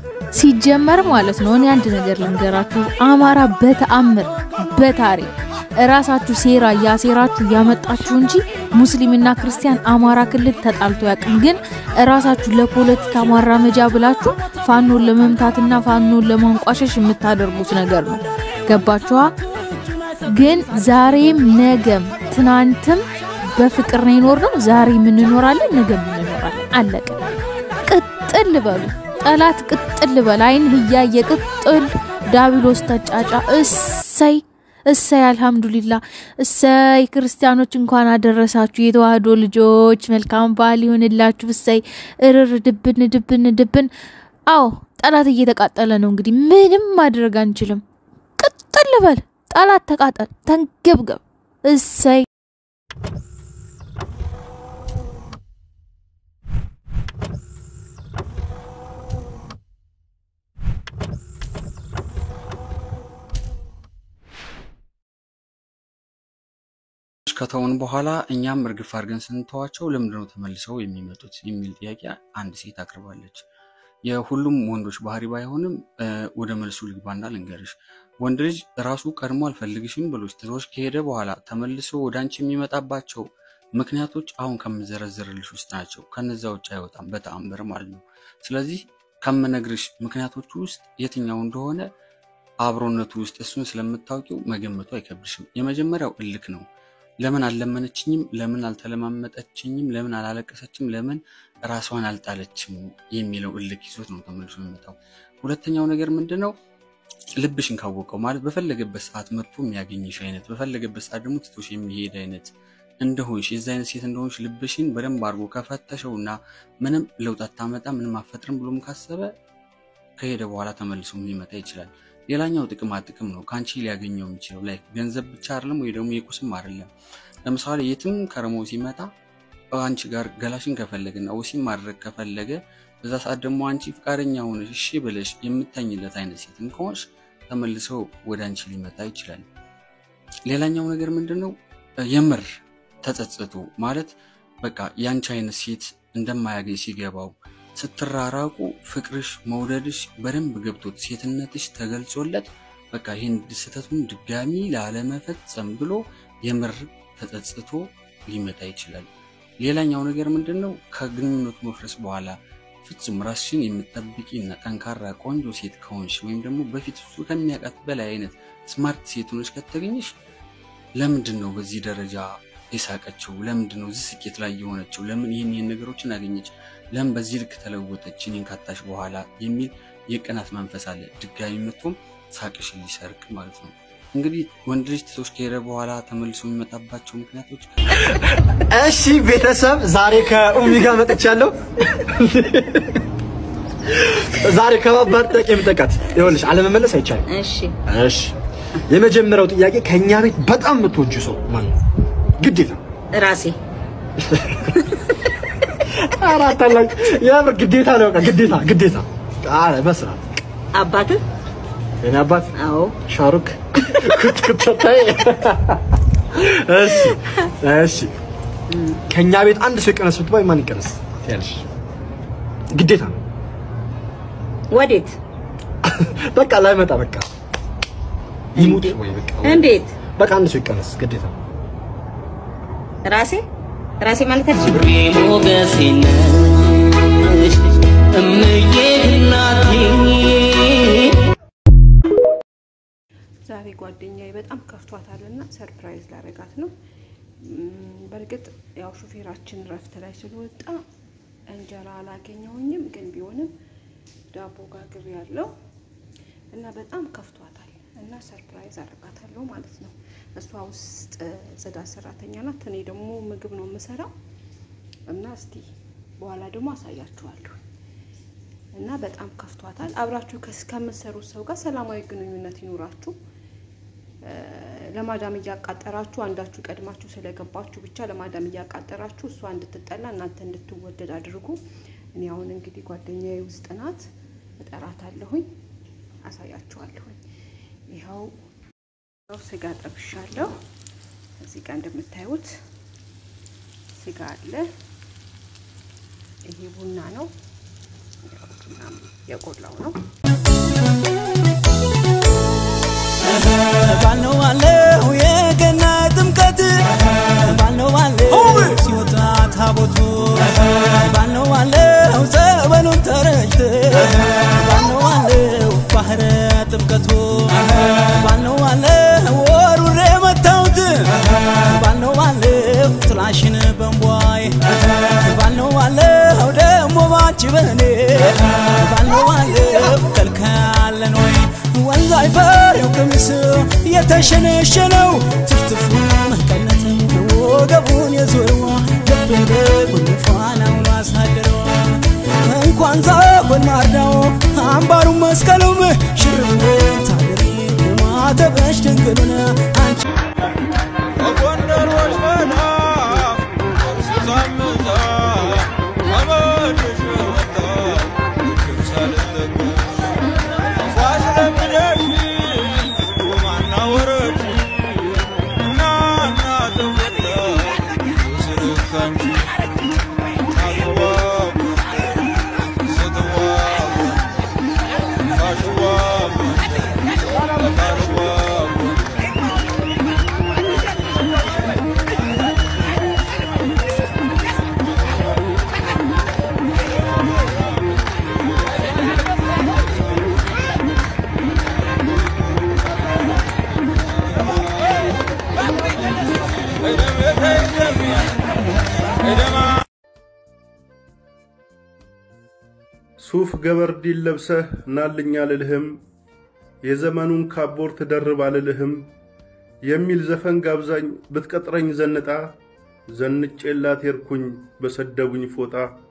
ሲጀመር ማለት ነው። እኔ አንድ ነገር ልንገራችሁ፣ አማራ በተአምር በታሪክ እራሳችሁ ሴራ እያሴራችሁ እያመጣችሁ እንጂ ሙስሊምና ክርስቲያን አማራ ክልል ተጣልቶ ያቅም። ግን እራሳችሁ ለፖለቲካ ማራመጃ ብላችሁ ፋኖን ለመምታትና ፋኖን ለማንቋሸሽ የምታደርጉት ነገር ነው። ገባችኋ? ግን ዛሬም ነገም ትናንትም በፍቅር ነው የኖርነው። ዛሬ እንኖራለን፣ ነገም እንኖራለን። አለቀ። ቅጥል በሉ ጠላት ቅጥል በል። አይን እያየ ቅጥል ዳቢሎስ ተጫጫ። እሰይ እሰይ፣ አልሐምዱሊላ እሰይ። ክርስቲያኖች እንኳን አደረሳችሁ። የተዋህዶ ልጆች መልካም በዓል ይሆንላችሁ። እሰይ እርር ድብን ድብን ድብን። አዎ ጠላት እየተቃጠለ ነው። እንግዲህ ምንም ማድረግ አንችልም። ቅጥል በል ጠላት ተቃጠል፣ ተንገብገብ። እሰይ ከተውን በኋላ እኛም እርግፍ አድርገን ስንተዋቸው ለምንድነው ተመልሰው የሚመጡት የሚል ጥያቄ አንድ ሴት አቅርባለች። የሁሉም ወንዶች ባህሪ ባይሆንም ወደ መልሱ ልግባና ልንገርሽ። ወንድ ልጅ ራሱ ቀድሞ አልፈልግሽም ብሎች ትቶሽ ከሄደ በኋላ ተመልሶ ወደ አንቺ የሚመጣባቸው ምክንያቶች አሁን ከምዘረዝርልሽ ውስጥ ናቸው። ከነዛ ውጭ አይወጣም በተአምር ማለት ነው። ስለዚህ ከምነግርሽ ምክንያቶቹ ውስጥ የትኛው እንደሆነ አብሮነቱ ውስጥ እሱን ስለምታውቂው መገመቱ አይከብድሽም። የመጀመሪያው እልክ ነው። ለምን አልለመነችኝም? ለምን አልተለማመጠችኝም? ለምን አላለቀሰችም? ለምን ራሷን አልጣለችም? የሚለው እልክ ይዞት ነው ተመልሶ የሚመጣው። ሁለተኛው ነገር ምንድን ነው? ልብሽን ካወቀው ማለት በፈለገበት ሰዓት መጥቶ የሚያገኝሽ አይነት፣ በፈለገበት ሰዓት ደግሞ ትቶሽ የሚሄድ አይነት እንደሆንሽ የዚ አይነት ሴት እንደሆንሽ ልብሽን በደንብ አድርጎ ከፈተሸው እና ምንም ለውጥ አታመጣ ምንም አፈጥርም ብሎም ካሰበ ከሄደ በኋላ ተመልሶ ሊመጣ ይችላል። ሌላኛው ጥቅማ ጥቅም ነው። ከአንቺ ሊያገኘው የሚችለው ላይ ገንዘብ ብቻ አይደለም፣ ወይ ደግሞ የቁስም አይደለም። ለምሳሌ የትም ከረሞ ሲመጣ አንቺ ጋር ገላሽን ከፈለገና ወሲም ማድረግ ከፈለገ በዛ ሰዓት ደግሞ አንቺ ፈቃደኛ ሆነሽ እሺ ብለሽ የምተኝለት አይነት ሴትን ከሆንሽ ተመልሰው ወደ አንቺ ሊመጣ ይችላል። ሌላኛው ነገር ምንድን ነው? የምር ተጸጽቶ ማለት በቃ የአንቺ አይነት ሴት እንደማያገኝ ሲገባው ስትራራቁ ፍቅርሽ መውደድሽ በደንብ ገብቶት ሴትነትሽ ተገልጾለት በቃ ይህን ስህተቱን ድጋሚ ላለመፈጸም ብሎ የምር ተጸጽቶ ሊመጣ ይችላል። ሌላኛው ነገር ምንድን ነው? ከግንኙነቱ መፍረስ በኋላ ፍጹም ራስሽን የምትጠብቂ እና ጠንካራ ቆንጆ ሴት ከሆንሽ ወይም ደግሞ በፊት እሱ ከሚያውቃት በላይ አይነት ስማርት ሴት ሆነሽ ከተገኘሽ ለምንድን ነው በዚህ ደረጃ የሳቀችው? ለምንድን ነው እዚህ ስኬት ላይ የሆነችው? ለምን ይህን ይህን ነገሮችን አገኘች? ለምን በዚህ ልክ ተለወጠች? እኔን ካጣሽ በኋላ የሚል የቅናት መንፈስ አለ። ድጋሚ መጥቶም ሳቅሽን ሊሰርቅ ማለት ነው። እንግዲህ ወንድ ልጅ ትቶሽ ከሄደ በኋላ ተመልሶ የሚመጣባቸው ምክንያቶች እሺ ቤተሰብ ዛሬ ከኡሚ ጋር መጥቻለሁ። ዛሬ ከባባድ ጥያቄ የምጠቃት ይኸውልሽ፣ አለመመለስ አይቻልም። እሺ እሺ የመጀመሪያው ጥያቄ ከኛ ቤት በጣም የምትወጁ ሰው ማን ነው? ግዴታ ራሴ አራት አላች የምር ግዴታ ነው። በቃ ግዴታ ግዴታ። አረ በስርዓት አባትህ የኔ አባት አዎ ሻሩክ ኩት ኩተታይ እሺ እሺ ከኛ ቤት አንድ ሰው ይቀነስ ብትባይ ማን ይቀነስ ያልሽ? ግዴታ ነው። ወዴት በቃ ላይመጣ በቃ ይሙት ወይ በቃ እንዴት በቃ አንድ ሰው ይቀነስ ግዴታ። ራሴ ራሴ ማለት አልችልም ሞገሴ ነሽ እምዬ እናቴ ዛሬ ጓደኛዬ በጣም ከፍቷታል እና ሰርፕራይዝ ላረጋት ነው። እም፣ በእርግጥ ያው ሹፌራችን ረፍት ላይ ስለወጣ እንጀራ አላገኘውኝም፣ ግን ቢሆንም ዳቦ ጋግር ያለው እና በጣም ከፍቷታል እና ሰርፕራይዝ አረጋታለሁ ማለት ነው። እሷ ውስጥ ጽዳት ሰራተኛ ናት፣ እኔ ደግሞ ምግብ ነው የምሰራው እና እስቲ በኋላ ደግሞ አሳያችኋለሁ። እና በጣም ከፍቷታል። አብራችሁ ከስ- ከምትሰሩት ሰው ጋር ሰላማዊ ግንኙነት ይኑራችሁ። ለማዳም እያቃጠራችሁ አንዳችሁ ቀድማችሁ ስለገባችሁ ብቻ ለማዳም እያቃጠራችሁ እሷ እንድትጠላ እናንተ እንድትወደድ አድርጉ። እኔ አሁን እንግዲህ ጓደኛዬ ውስጥ ናት፣ እጠራታለሁኝ፣ አሳያችኋለሁኝ። ይኸው ይኸው ስጋ ጠብሻለሁ። እዚህ ጋር እንደምታዩት ስጋ አለ። ይሄ ቡና ነው። ምናምን የቆላው ነው። ባልነው ባለው የገና ጥምቀት ባልነው ባለው ሲወጣ ታቦቱ ባልነው ባለው ጸበሉን ተረጭት ባልነው ባለው ባህረ ጥምቀቱ ባልነው ባለው ወሩሬ መታውት ባልነው ባለው ጥላሽን በንቧይ ባልነው ባለው ደግሞ ባንቺ በኔ ባልነው ባለው ከልካለን ወይ ወንዝ አይፈሬው ቀሚስ የተሸነሸነው ትፍትፉ መቀነት ወገቡን የዞረው ልቤ ጉንፋናውን አሳደረው እንኳን ዛጎን ማርዳው አምባሩን መስቀሉም ሽርብ ታደሪ ማተበሽ ድንግሉን አንቺ ጎንደሮች መዳፍ ሲዛምዛ አመድሽ ወጣ ሳልጠቀ ፋስለምደሽ ቁማና ወረች እናና ተወላ ስርካንቺ አትዋቡ ስትዋቡ አሽዋቡ አታልዋቡ ሱፍ ገበርዲን ለብሰህ ናልኝ አልልህም፣ የዘመኑን ካቦርት ደርብ አልልህም የሚል ዘፈን ጋብዛኝ ብትቀጥረኝ ዘንጣ ዘንጬላት ሄድኩኝ በሰደቡኝ ፎጣ